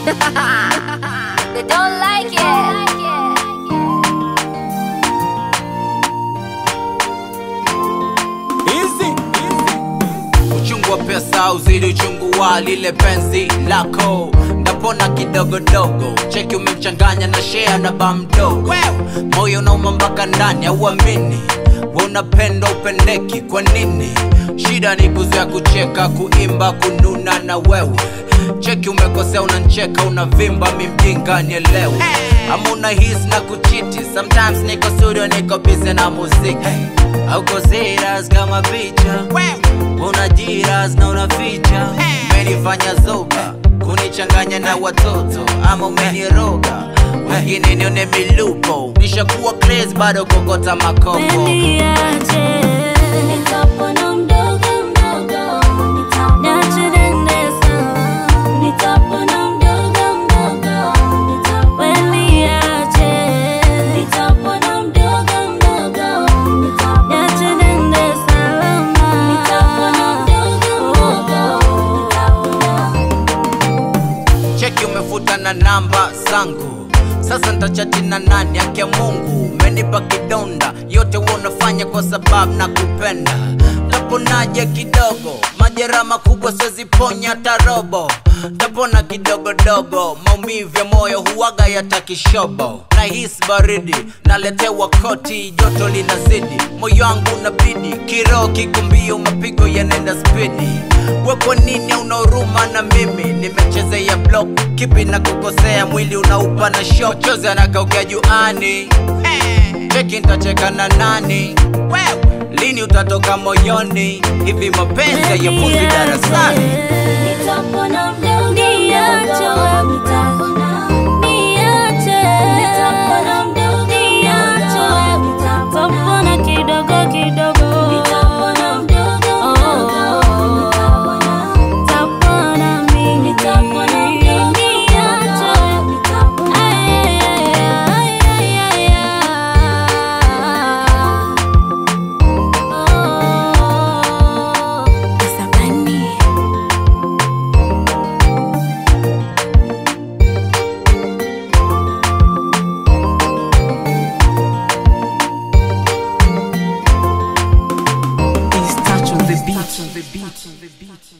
they don't like it. Easy, easy. Uchungu wa pesa uzidi uchungu wa lile penzi lako ndapona kidogodogo cheki umechanganya na shea na ba mdogo moyo unauma mpaka ndani auamini we unapenda upendeki kwa nini shida ni kuzoea kucheka kuimba kununa na wewe cheki umekosea unancheka unavimba mimjinga nielewe ama una his na kuchiti sometimes niko studio niko busy na muziki auko serious kama picha una jiras na unaficha umenifanya zoba kunichanganya na watoto ama umeniroga wengine nione milupo nishakuwa crazy bado kokota makopo Niache. Nitapona mdogo mdogo, Niache nende sawa. nitapona mdogo mdogo, We niache. nitapona mdogo mdogo, Niache nende salama. nitapona mdogo mdogo, cheki umefuta na namba zangu sasa ntachati na nani yake mungu umenipa kidonda yote huwa unafanya kwa sababu na kupenda taponaje kidogo majera makubwa siweziponya hata robo tapona kidogodogo maumivu ya moyo huwaga yatakishobo na hisi baridi naletewa koti joto linazidi moyo wangu unabidi kiroho kiko mbio mapigo yanaenda spidi we kwa nini una huruma na mimi nimechezea block kipi na kukosea mwili unaupa na shok chozi anakaukea juani cheki ntacheka na nani lini utatoka moyoni hivi mapenzi hayafunzi darasani nitapona mdogo Niache wewe. nitapona Niache. nitapona mdogo Niache wewe. Tapona kidogo kidogo. nitapona mdogo mdogo, Tapona mimi. nitapona mdogo Niache wewe. nitapona Ay, ay, ay, ay, ay. Oh. Asabani. It's touch on the beat.